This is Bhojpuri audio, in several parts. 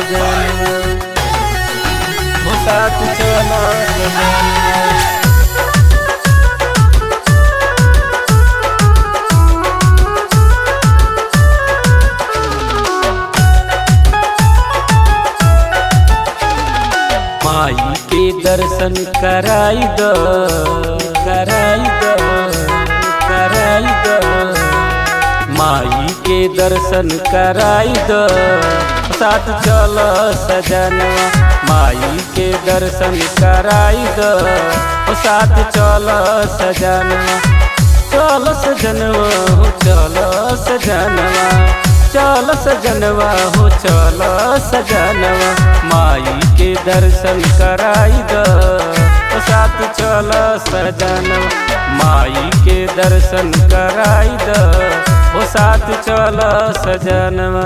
सजनवा हो साथ चल सजनवा माई के दर्शन कराई दो कराई दो कराई दो माई के दर्शन कराई दो साथ चल सजनवा माई के दर्शन कराई दो साथ चल सजनवा चल सजनवा हो चल सजनवा चल सजनवा हो चल सजनवा माई के दर्शन कराई दो साथ चल सजनवा माई के दर्शन कराई दो ओ साथ चल सजनवा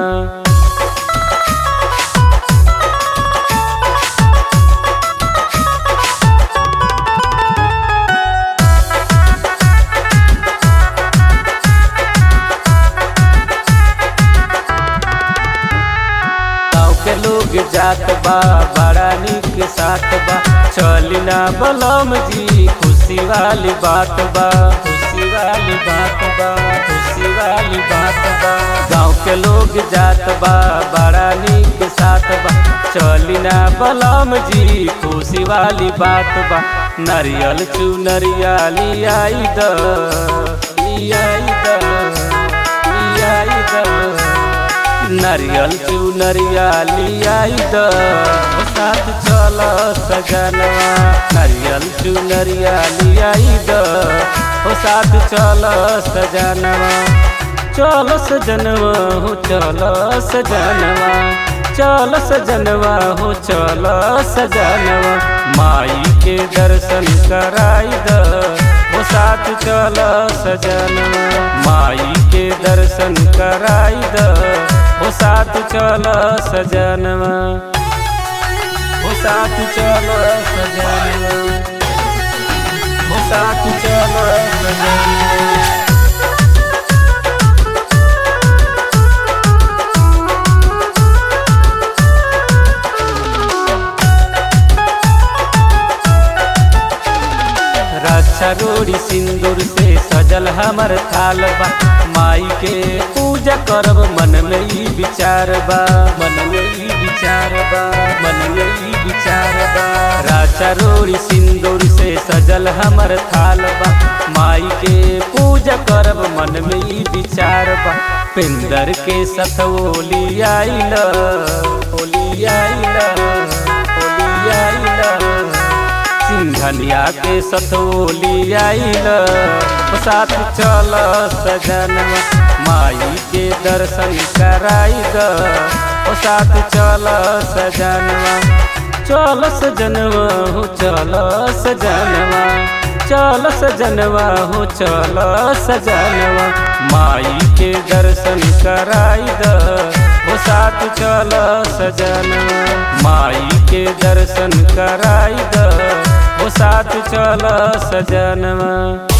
गाँव के लोग जात बा बड़ा निक साथ बा चली ना बलम जी खुशी वाली बात बा खुशी वाली बात बा खुशी वाली बात बा गाँव के लोग जात बा बड़ा निक साथ बा चली ना बलम जी खुशी वाली बात बा नारियल चू नरियाली I the I the I the नारियल चू नरियाली आई द ओ साथ चल सजनवा नारियल चू नरियाली आई द ओ साथ चल सजनवा चल सजनवा हो चल सजनवा चल सजनवा हो चल सजनवा माई के दर्शन कराई द ओ साथ चल सजनवा माई के दर्शन कराई द ओ साथ चल सजनवा ओ साथ चल सजनवा ओ साथ चल सजनवा रक्षा रोड़ी सिंदूर से सजल हमर थाल बा माई के पूजा करब मन में ई विचार बा मन में ई विचार बा मन में ई विचार बा रक्षा रोड़ी सिंदूर से सजल हमर थाल बा माई के पूजा करब मन में ई विचार बा पिंदर के सथ ओली आइल ओली आइल ओली आइल सिंघनिया के सतोली आइल साथ चल सजनवा माई के दर्शन कराई द ओ साथ चल सजनवा चल सजनवा हो चल सजनवा चल सजनवा हो चल सजनवा माई के दर्शन कराई द ओ साथ चल सजनवा माई के दर्शन कराई द ओ साथ चल सजनवा